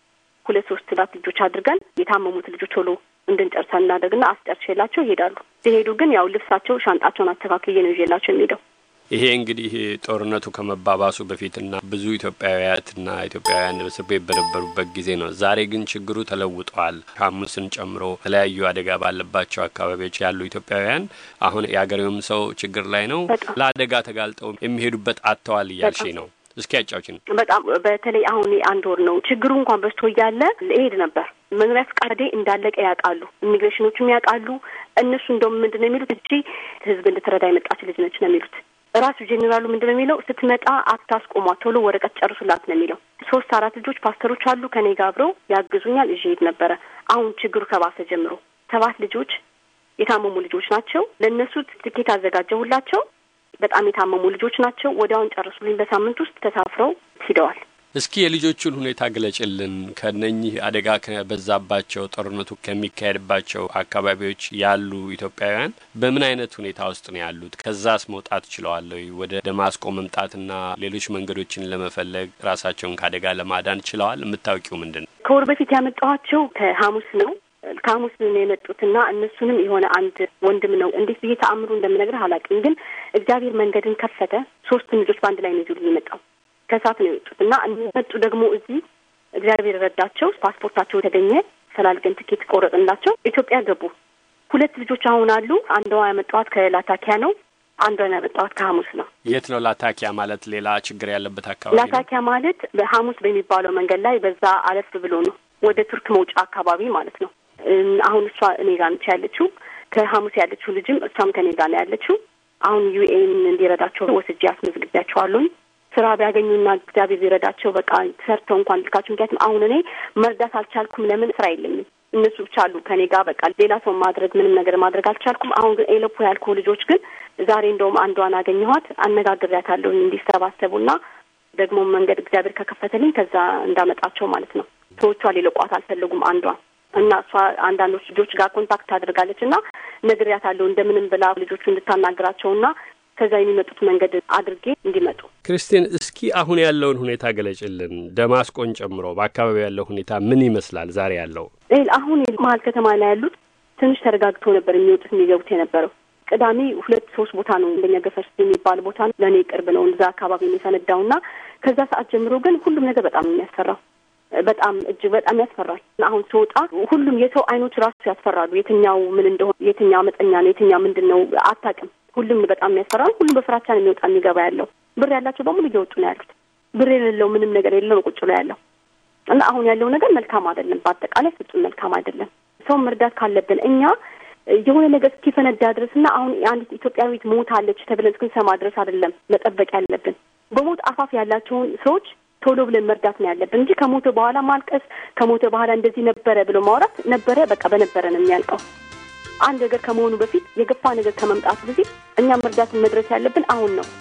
ሁለት ሶስት ላት ልጆች አድርገን የታመሙት ልጆች ቶሎ እንድንጨርሳ እናደርግና አስጨርሼላቸው ይሄዳሉ። ሲሄዱ ግን ያው ልብሳቸው፣ ሻንጣቸውን አስተካክዬ ነው ይዤላቸው የሚሄደው። ይሄ እንግዲህ ጦርነቱ ከመባባሱ በፊትና ብዙ ኢትዮጵያውያትና ኢትዮጵያውያን እስር ቤት በነበሩበት ጊዜ ነው። ዛሬ ግን ችግሩ ተለውጧል። ሐሙስን ጨምሮ የተለያዩ አደጋ ባለባቸው አካባቢዎች ያሉ ኢትዮጵያውያን አሁን የአገሬውም ሰው ችግር ላይ ነው። ለአደጋ ተጋልጠው የሚሄዱበት አጥተዋል እያልሽኝ ነው። እስኪ ያጫውችን። በጣም በተለይ አሁን አንድ ወር ነው ችግሩ እንኳን በዝቶ እያለ እሄድ ነበር። መኖሪያ ፈቃዴ እንዳለቀ ያውቃሉ፣ ኢሚግሬሽኖቹም ያውቃሉ። እነሱ እንደውም ምንድን ነው የሚሉት እጂ ህዝብ እንድትረዳ የመጣች ልጅ ነች ነው የሚሉት። ራሱ ጄኔራሉ ምንድን ነው የሚለው ስትመጣ አታስቆሟት፣ ቶሎ ወረቀት ጨርሱላት ነው የሚለው። ሶስት አራት ልጆች ፓስተሮች አሉ ከኔ ጋር አብረው ያግዙኛል። እዤ ሄድ ነበረ። አሁን ችግሩ ከባሰ ጀምሮ ሰባት ልጆች የታመሙ ልጆች ናቸው። ለእነሱ ትኬት አዘጋጀሁላቸው። በጣም የታመሙ ልጆች ናቸው። ወዲያውን ጨርሱልኝ። በሳምንት ውስጥ ተሳፍረው ሂደዋል። እስኪ የልጆቹን ሁኔታ ግለጭልን። ከነኚህ አደጋ ከበዛባቸው ጦርነቱ ከሚካሄድባቸው አካባቢዎች ያሉ ኢትዮጵያውያን በምን አይነት ሁኔታ ውስጥ ነው ያሉት? ከዛስ መውጣት ችለዋል ወይ? ወደ ደማስቆ መምጣትና ሌሎች መንገዶችን ለመፈለግ ራሳቸውን ከአደጋ ለማዳን ችለዋል? የምታውቂው ምንድን ነው? ከወር በፊት ያመጣኋቸው ከሐሙስ ነው ከሐሙስ ነው የመጡትና እነሱንም የሆነ አንድ ወንድም ነው እንዴት ብዬ ተአምሩ እንደምነግርህ አላውቅም፣ ግን እግዚአብሔር መንገድን ከፈተ። ሶስቱን ልጆች በአንድ ላይ ነው ይዞልኝ የመጣው ከሳት ነው የወጡት እና መጡ ደግሞ እዚህ እግዚአብሔር ረዳቸው። ፓስፖርታቸው የተገኘ ፈላልገን ትኬት ቆረጥንላቸው ኢትዮጵያ ገቡ። ሁለት ልጆች አሁን አሉ። አንዷ ያመጣኋት ከላታኪያ ነው። አንዷን ያመጣኋት ከሐሙስ ነው። የት ነው ላታኪያ ማለት? ሌላ ችግር ያለበት አካባቢ ነው። ላታኪያ ማለት በሐሙስ በሚባለው መንገድ ላይ በዛ አለፍ ብሎ ነው ወደ ቱርክ መውጫ አካባቢ ማለት ነው። አሁን እሷ እኔ ጋር ነች ያለችው። ከሐሙስ ያለችው ልጅም እሷም ከኔ ጋር ነው ያለችው። አሁን ዩኤን እንዲረዳቸው ወስጄ አስመዝግቢያቸዋለሁኝ። ስራ ቢያገኙና እግዚአብሔር ቢረዳቸው በቃ ሰርተው እንኳን ልካቸው። ምክንያቱም አሁን እኔ መርዳት አልቻልኩም። ለምን ስራ የለኝም። እነሱ ብቻ አሉ ከኔ ጋር በቃ ሌላ ሰው ማድረግ ምንም ነገር ማድረግ አልቻልኩም። አሁን ግን ኤለፖ ያልኩ ልጆች ግን ዛሬ እንደውም አንዷን አገኘኋት፣ አነጋግሬያታለሁኝ እንዲሰባሰቡና ደግሞ መንገድ እግዚአብሔር ከከፈተልኝ ከዛ እንዳመጣቸው ማለት ነው። ሰዎቿ ሊለቋት አልፈለጉም አንዷን እና እሷ አንዳንዶች ልጆች ጋር ኮንታክት ታደርጋለች እና ነግሬያታለሁ እንደምንም ብላ ልጆቹ እንድታናግራቸውና ከዛ የሚመጡት መንገድ አድርጌ እንዲመጡ። ክርስቲን፣ እስኪ አሁን ያለውን ሁኔታ ገለጭልን። ደማስቆን ጨምሮ በአካባቢው ያለው ሁኔታ ምን ይመስላል? ዛሬ ያለው አሁን መሀል ከተማ ላይ ያሉት ትንሽ ተረጋግቶ ነበር የሚወጡት የሚገቡት የነበረው። ቅዳሜ ሁለት ሶስት ቦታ ነው እንደኛ ገፈርስ የሚባል ቦታ ነው ለእኔ ቅርብ ነው እዛ አካባቢ ነው የፈነዳው እና ከዛ ሰዓት ጀምሮ ግን ሁሉም ነገር በጣም የሚያስፈራው በጣም እጅግ በጣም ያስፈራል። አሁን ስወጣ ሁሉም የሰው አይኖች ራሱ ያስፈራሉ። የትኛው ምን እንደሆነ የትኛው አመፀኛ ነው የትኛው ምንድን ነው አታውቅም። ሁሉም በጣም የሚያስፈራል። ሁሉም በፍራቻ ነው የሚወጣ የሚገባ ያለው። ብር ያላቸው በሙሉ እየወጡ ነው ያሉት። ብር የሌለው ምንም ነገር የለው ነው ቁጭ ብሎ ያለው እና አሁን ያለው ነገር መልካም አይደለም። በአጠቃላይ ፍጹም መልካም አይደለም። ሰው መርዳት ካለብን እኛ የሆነ ነገር እስኪፈነዳ ድረስ እና አሁን አንዲት ኢትዮጵያዊት ሞታለች ተብለን እስክንሰማ ድረስ አይደለም መጠበቅ ያለብን። በሞት አፋፍ ያላቸውን ሰዎች ቶሎ ብለን መርዳት ነው ያለብን እንጂ ከሞተ በኋላ ማልቀስ፣ ከሞተ በኋላ እንደዚህ ነበረ ብሎ ማውራት ነበረ በቃ በነበረ ነው የሚያልቀው። አንድ ነገር ከመሆኑ በፊት የገፋ ነገር ከመምጣቱ በፊት እኛ መርዳትን መድረስ ያለብን አሁን ነው።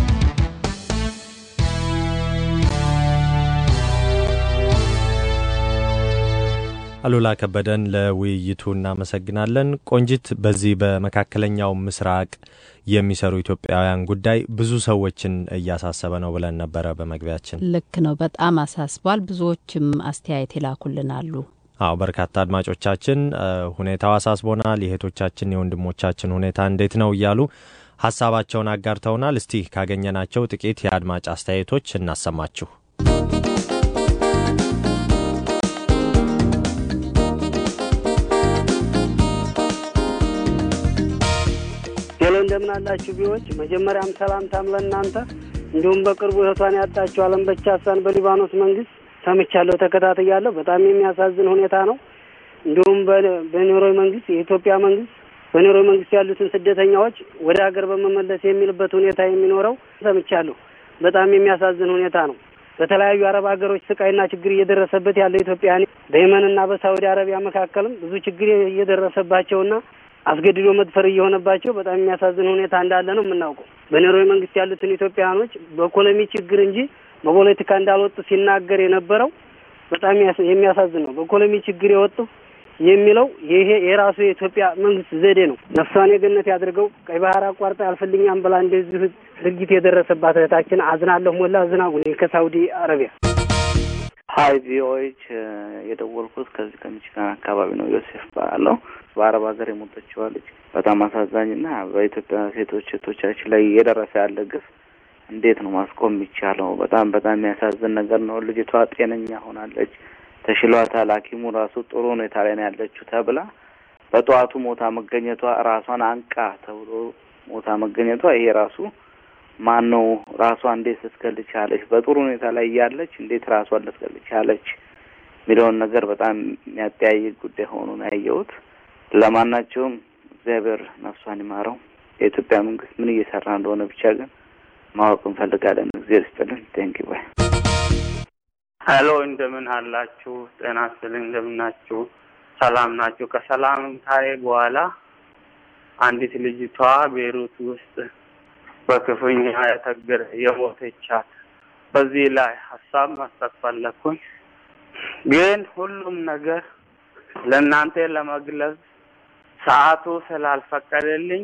አሉላ ከበደን ለውይይቱ እናመሰግናለን። ቆንጂት፣ በዚህ በመካከለኛው ምስራቅ የሚሰሩ ኢትዮጵያውያን ጉዳይ ብዙ ሰዎችን እያሳሰበ ነው ብለን ነበረ በመግቢያችን። ልክ ነው፣ በጣም አሳስቧል። ብዙዎችም አስተያየት ይላኩልን አሉ። አዎ በርካታ አድማጮቻችን ሁኔታው አሳስቦናል፣ የእህቶቻችን የወንድሞቻችን ሁኔታ እንዴት ነው እያሉ ሀሳባቸውን አጋርተውናል። እስቲ ካገኘናቸው ጥቂት የአድማጭ አስተያየቶች እናሰማችሁ። ሄሎ እንደምን አላችሁ ቢዎች መጀመሪያም ሰላምታም ለእናንተ እንዲሁም በቅርቡ እህቷን ያጣችው አለም በቻሳን በሊባኖስ መንግስት ሰምቻለሁ፣ ተከታትያለሁ። በጣም የሚያሳዝን ሁኔታ ነው። እንዲሁም በኖርዌይ መንግስት የኢትዮጵያ መንግስት በኖርዌይ መንግስት ያሉትን ስደተኛዎች ወደ ሀገር በመመለስ የሚልበት ሁኔታ የሚኖረው ሰምቻለሁ። በጣም የሚያሳዝን ሁኔታ ነው። በተለያዩ አረብ ሀገሮች ስቃይና ችግር እየደረሰበት ያለው ኢትዮጵያን በየመንና በሳውዲ አረቢያ መካከልም ብዙ ችግር እየደረሰባቸውና አስገድዶ መድፈር እየሆነባቸው በጣም የሚያሳዝን ሁኔታ እንዳለ ነው የምናውቀው። በኖርዌይ መንግስት ያሉትን ኢትዮጵያውያኖች በኢኮኖሚ ችግር እንጂ በፖለቲካ እንዳልወጡ ሲናገር የነበረው በጣም የሚያሳዝን ነው። በኢኮኖሚ ችግር የወጡ የሚለው ይሄ የራሱ የኢትዮጵያ መንግስት ዘዴ ነው። ነፍሷን የገነት ያድርገው። ቀይ ባህር አቋርጣ ያልፈልኛም ብላ እንደዚሁ ድርጊት የደረሰባት እህታችን አዝናለሁ። ሞላ ዝናቡ ነኝ ከሳውዲ አረቢያ። ሀይ ቪኦኤች የደወልኩት ከዚህ ከሚችጋን አካባቢ ነው። ዮሴፍ ባለው በአረብ ሀገር የሞተችዋ ልጅ በጣም አሳዛኝና በኢትዮጵያ ሴቶች እህቶቻችን ላይ እየደረሰ ያለ ግፍ እንዴት ነው ማስቆም የሚቻለው? በጣም በጣም የሚያሳዝን ነገር ነው። ልጅቷ ጤነኛ ሆናለች፣ ተሽሏታል። ሐኪሙ ራሱ ጥሩ ሁኔታ ላይ ነው ያለችው ተብላ በጠዋቱ ሞታ መገኘቷ ራሷን አንቃ ተብሎ ሞታ መገኘቷ ይሄ ራሱ ማን ነው ራሷ እንዴት ልትገል ቻለች? በጥሩ ሁኔታ ላይ እያለች እንዴት ራሷን ልትገል ቻለች የሚለውን ነገር በጣም የሚያጠያይቅ ጉዳይ ሆኖ ነው ያየሁት። ለማናቸውም እግዚአብሔር ነፍሷን ይማረው። የኢትዮጵያ መንግስት ምን እየሰራ እንደሆነ ብቻ ግን ማወቅ እንፈልጋለን። እግዚአብሔር ይስጥልን። ቴንኪ ባይ ሄሎ፣ እንደምን አላችሁ? ጤና ይስጥልኝ። እንደምን ናችሁ? ሰላም ናችሁ? ከሰላም ታዬ በኋላ አንዲት ልጅቷ ቤሩት ውስጥ በክፉኛ የተገረ የሞተቻት በዚህ ላይ ሀሳብ መስጠት ፈለኩኝ። ግን ሁሉም ነገር ለእናንተ ለመግለጽ ሰዓቱ ስላልፈቀደልኝ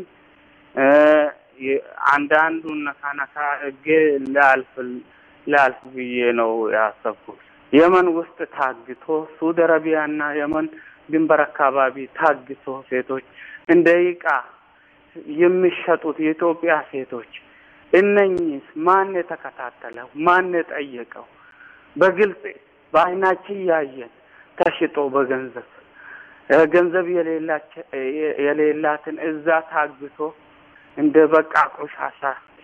አንዳንዱን ነካ ነካ እጌ ላልፍ ላልፍ ብዬ ነው ያሰብኩት። የመን ውስጥ ታግቶ ሳውዲ አረቢያና የመን ድንበር አካባቢ ታግቶ ሴቶች እንደ ዕቃ የሚሸጡት የኢትዮጵያ ሴቶች እነኚህ ማን የተከታተለው? ማን የጠየቀው? በግልጽ በአይናችን ያየን ተሽጦ በገንዘብ ገንዘብ የሌላትን እዛ ታግቶ እንደ በቃ ቆሻሻ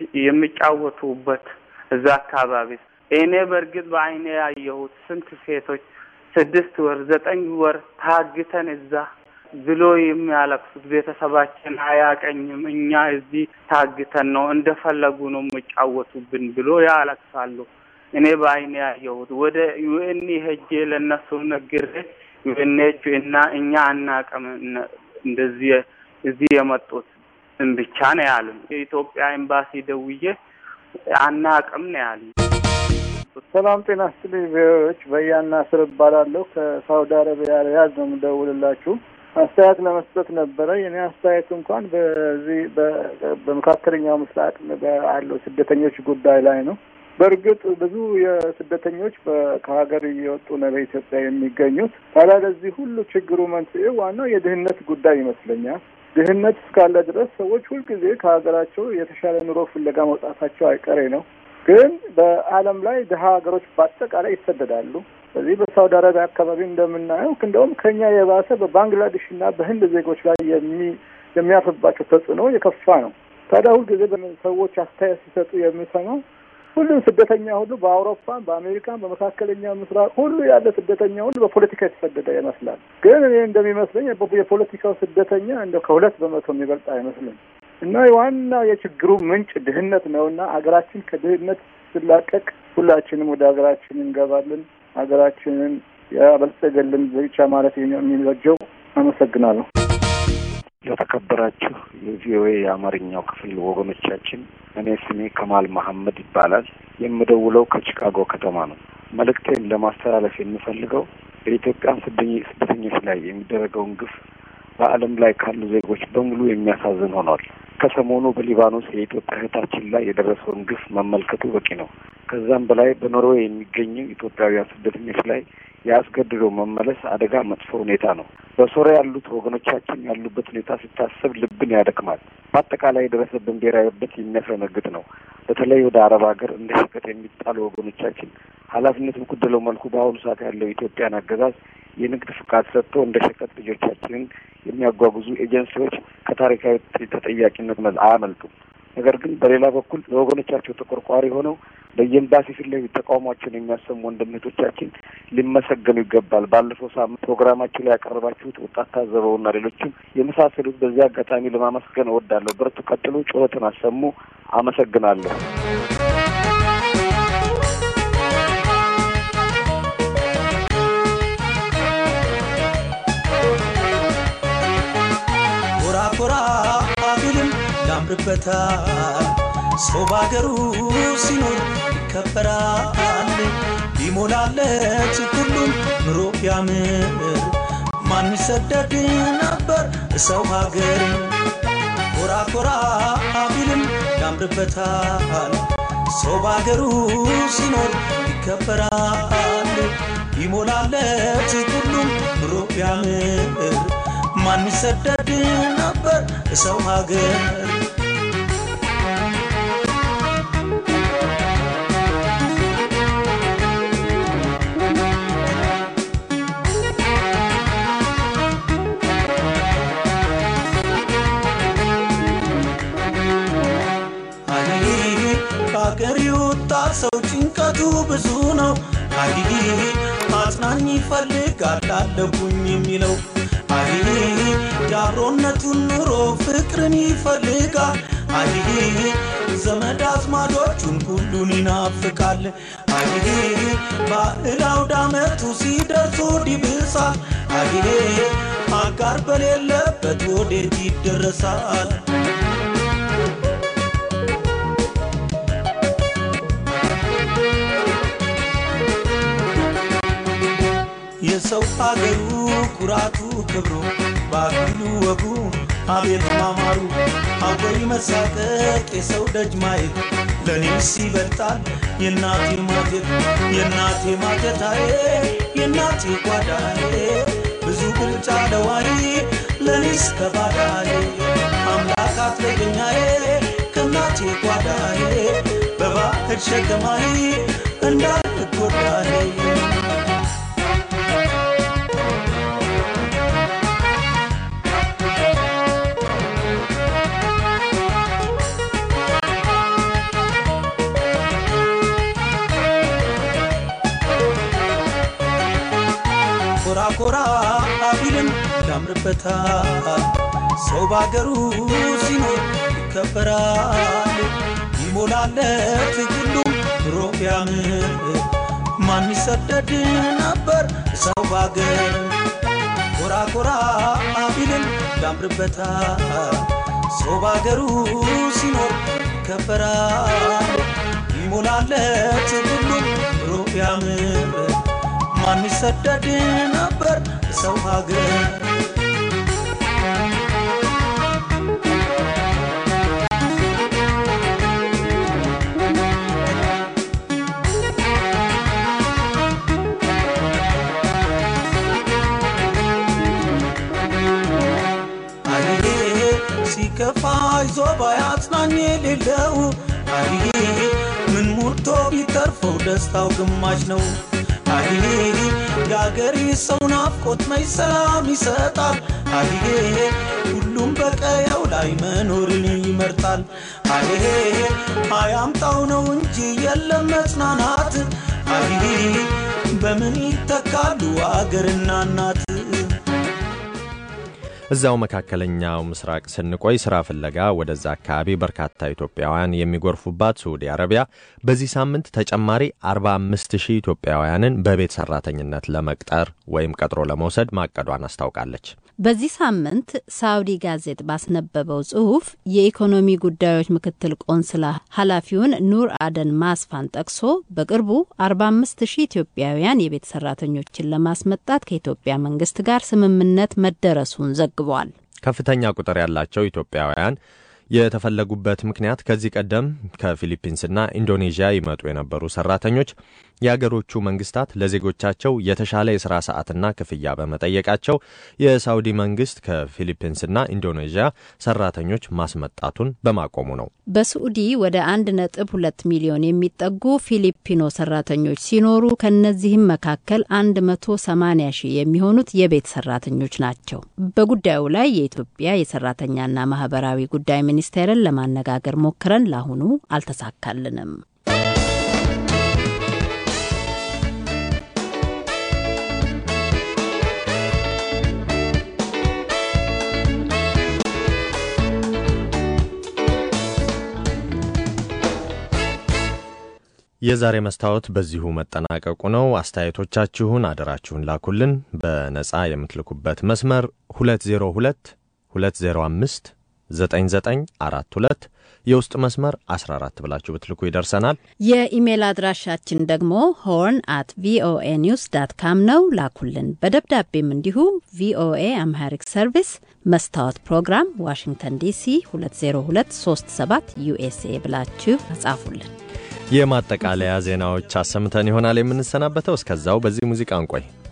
የሚጫወቱበት እዛ አካባቢ እኔ በእርግጥ በአይኔ ያየሁት ስንት ሴቶች ስድስት ወር ዘጠኝ ወር ታግተን እዛ ብሎ የሚያለቅሱት ቤተሰባችን አያቀኝም፣ እኛ እዚህ ታግተን ነው እንደፈለጉ ነው የሚጫወቱብን ብሎ ያለቅሳሉ። እኔ በአይኔ ያየሁት ወደ ዩኤን ሄጄ ለእነሱ ነግሬ ዩኤንኤች እና እኛ አናቅም እንደዚህ እዚህ የመጡት ብቻ ነው ያሉኝ። የኢትዮጵያ ኤምባሲ ደውዬ አናቅም ነው ያሉኝ። ሰላም ጤና ይስጥልኝ። ቪኦኤዎች በያና ስር እባላለሁ ከሳውዲ አረቢያ ሪያድ ነው የምደውልላችሁ። አስተያየት ለመስጠት ነበረ። የኔ አስተያየት እንኳን በዚህ በመካከለኛው ምስራቅ ባለው ስደተኞች ጉዳይ ላይ ነው። በእርግጥ ብዙ የስደተኞች ከሀገር እየወጡ ነው በኢትዮጵያ የሚገኙት። ታዲያ ለዚህ ሁሉ ችግሩ መንስኤ ዋናው የድህነት ጉዳይ ይመስለኛል። ድህነት እስካለ ድረስ ሰዎች ሁልጊዜ ከሀገራቸው የተሻለ ኑሮ ፍለጋ መውጣታቸው አይቀሬ ነው። ግን በዓለም ላይ ድሀ ሀገሮች በአጠቃላይ ይሰደዳሉ። በዚህ በሳውዲ አረቢያ አካባቢ እንደምናየው እንደውም ከኛ የባሰ በባንግላዴሽ እና በህንድ ዜጎች ላይ የሚ የሚያርፍባቸው ተጽዕኖ የከፋ ነው። ታዲያ ሁልጊዜ ሰዎች አስተያየት ሲሰጡ የምሰማው ሁሉም ስደተኛ ሁሉ በአውሮፓ፣ በአሜሪካን፣ በመካከለኛ ምስራቅ ሁሉ ያለ ስደተኛ ሁሉ በፖለቲካ የተሰደደ ይመስላል። ግን እኔ እንደሚመስለኝ የፖለቲካው ስደተኛ እንደ ከሁለት በመቶ የሚበልጥ አይመስልም። እና ዋናው የችግሩ ምንጭ ድህነት ነው እና ሀገራችን ከድህነት ስላቀቅ ሁላችንም ወደ ሀገራችን እንገባለን። ሀገራችንን ያበልጸገልን ብቻ ማለት የሚበጀው። አመሰግናለሁ። ለተከበራችሁ የቪኦኤ የአማርኛው ክፍል ወገኖቻችን፣ እኔ ስሜ ከማል መሐመድ ይባላል። የምደውለው ከቺካጎ ከተማ ነው። መልእክቴን ለማስተላለፍ የምፈልገው በኢትዮጵያ ስደተኞች ላይ የሚደረገውን ግፍ በዓለም ላይ ካሉ ዜጎች በሙሉ የሚያሳዝን ሆኗል። ከሰሞኑ በሊባኖስ የኢትዮጵያ እህታችን ላይ የደረሰውን ግፍ መመልከቱ በቂ ነው። ከዛም በላይ በኖርዌይ የሚገኙ ኢትዮጵያውያን ስደተኞች ላይ የአስገድዶ መመለስ አደጋ መጥፎ ሁኔታ ነው። በሶሪያ ያሉት ወገኖቻችን ያሉበት ሁኔታ ሲታሰብ ልብን ያደክማል። በአጠቃላይ የደረሰብን ብሔራዊ በት የሚያስረነግጥ ነው። በተለይ ወደ አረብ ሀገር እንደ ሸቀጥ የሚጣሉ ወገኖቻችን ኃላፊነት በጎደለው መልኩ በአሁኑ ሰዓት ያለው የኢትዮጵያን አገዛዝ የንግድ ፍቃድ ሰጥቶ እንደ ሸቀጥ ልጆቻችንን የሚያጓጉዙ ኤጀንሲዎች ከታሪካዊ ተጠያቂነት አያመልጡም። ነገር ግን በሌላ በኩል ለወገኖቻቸው ተቆርቋሪ ሆነው በየኤምባሲ ፊት ለፊት ተቃውሟቸውን የሚያሰሙ ወንድምቶቻችን ሊመሰገኑ ይገባል። ባለፈው ሳምንት ፕሮግራማችሁ ላይ ያቀረባችሁት ወጣት ታዘበውና ሌሎችም የመሳሰሉት በዚህ አጋጣሚ ለማመስገን እወዳለሁ። በርቱ፣ ቀጥሉ፣ ጩኸትን አሰሙ። አመሰግናለሁ። ኮራ ኮራ ቢልም ያምርበታል። ሰው በአገሩ ሲኖር ይከበራል። ቢሞላለት ሁሉም ኑሮ ቢያምር ማን ይሰደድ ነበር ሰው ሀገር። ኮራ ኮራ ቢልም ያምርበታል። ሰው በአገሩ ሲኖር ይከበራል። ቢሞላለት ሁሉም ኑሮ ቢያምር ማን ይሰደድ ነበር ሰው ሀገር። አይ ከሀገር የወጣ ሰው ጭንቀቱ ብዙ ነው። አይ አጽናኝ ይፈልጋል አለሁኝ የሚለው አይ የአብሮነቱን ኑሮ ፍቅርን ይፈልጋል። አይ ዘመድ አዝማዶቹን ሁሉን ይናፍቃል። አይ ባህል አውደ ዓመቱ ሲደርሱ ይብሳል። አይ አጋር በሌለበት ወዴት ይደረሳል? የሰው አገሩ ኩራቱ ክብሩ ባህሉ ወጉ አቤት ማማሩ አወይ መሳቀቅ የሰው ደጅ ማየት ለእኔስ ይበልጣል የእናቴ ማጀት የእናቴ ማጀታዬ የእናቴ ጓዳዬ ብዙ ብልጫ ለዋይ ለእኔስ ከባዳዬ አምላክ አትለየኛዬ ከእናቴ ጓዳዬ በባህር ሸገማዬ እንዳልጎዳዬ ኮራ ኮራ ቢልም ያምርበታል። ሰው ባገሩ ሲኖር ይከበራል። ይሞላለት ሁሉም ኑሮ ቢያምር ማን ይሰደድ ነበር ሰው ባገር። ኮራ ኮራ ቢልም ያምርበታል። ሰው ባገሩ ሲኖር ይከበራል። ይሞላለት ሁሉም ኑሮ ቢያምር ማን ይሰደድ ነበር ሰው ሀገር። አይ ሲከፋ ይዞ ባያጽናኝ የሌለው አይ ምን ሞልቶ ቢተርፈው ደስታው ግማሽ ነው። አይ የአገሬ ሰው ናፍቆት መች ሰላም ይሰጣል። አይ ሁሉም በቀየው ላይ መኖርን ይመርጣል። አይ አያምጣው ነው እንጂ የለም መጽናናት። አይ በምን ይተካሉ አገርና እናት? እዚያው መካከለኛው ምስራቅ ስንቆይ ስራ ፍለጋ ወደዛ አካባቢ በርካታ ኢትዮጵያውያን የሚጎርፉባት ሳዑዲ አረቢያ በዚህ ሳምንት ተጨማሪ 45 ሺህ ኢትዮጵያውያንን በቤት ሰራተኝነት ለመቅጠር ወይም ቀጥሮ ለመውሰድ ማቀዷን አስታውቃለች። በዚህ ሳምንት ሳውዲ ጋዜጥ ባስነበበው ጽሁፍ የኢኮኖሚ ጉዳዮች ምክትል ቆንስላ ኃላፊውን ኑር አደን ማስፋን ጠቅሶ በቅርቡ 45 ሺህ ኢትዮጵያውያን የቤት ሰራተኞችን ለማስመጣት ከኢትዮጵያ መንግስት ጋር ስምምነት መደረሱን ዘግቧል። ከፍተኛ ቁጥር ያላቸው ኢትዮጵያውያን የተፈለጉበት ምክንያት ከዚህ ቀደም ከፊሊፒንስና ኢንዶኔዥያ ይመጡ የነበሩ ሰራተኞች የአገሮቹ መንግስታት ለዜጎቻቸው የተሻለ የሥራ ሰዓትና ክፍያ በመጠየቃቸው የሳውዲ መንግስት ከፊሊፒንስና ኢንዶኔዥያ ሰራተኞች ማስመጣቱን በማቆሙ ነው። በስዑዲ ወደ አንድ ነጥብ ሁለት ሚሊዮን የሚጠጉ ፊሊፒኖ ሰራተኞች ሲኖሩ ከነዚህም መካከል አንድ መቶ ሰማኒያ ሺህ የሚሆኑት የቤት ሰራተኞች ናቸው። በጉዳዩ ላይ የኢትዮጵያ የሰራተኛና ማህበራዊ ጉዳይ ሚኒስቴርን ለማነጋገር ሞክረን ለአሁኑ አልተሳካልንም። የዛሬ መስታወት በዚሁ መጠናቀቁ ነው። አስተያየቶቻችሁን አደራችሁን ላኩልን። በነጻ የምትልኩበት መስመር 202 205 9942 የውስጥ መስመር 14 ብላችሁ ብትልኩ ይደርሰናል። የኢሜል አድራሻችን ደግሞ ሆርን አት ቪኦኤ ኒውስ ዳት ካም ነው። ላኩልን። በደብዳቤም እንዲሁ ቪኦኤ አምሃሪክ ሰርቪስ መስታወት ፕሮግራም ዋሽንግተን ዲሲ 20237 ዩኤስኤ ብላችሁ ጻፉልን። የማጠቃለያ ዜናዎች አሰምተን ይሆናል የምንሰናበተው። እስከዛው በዚህ ሙዚቃ እንቆይ።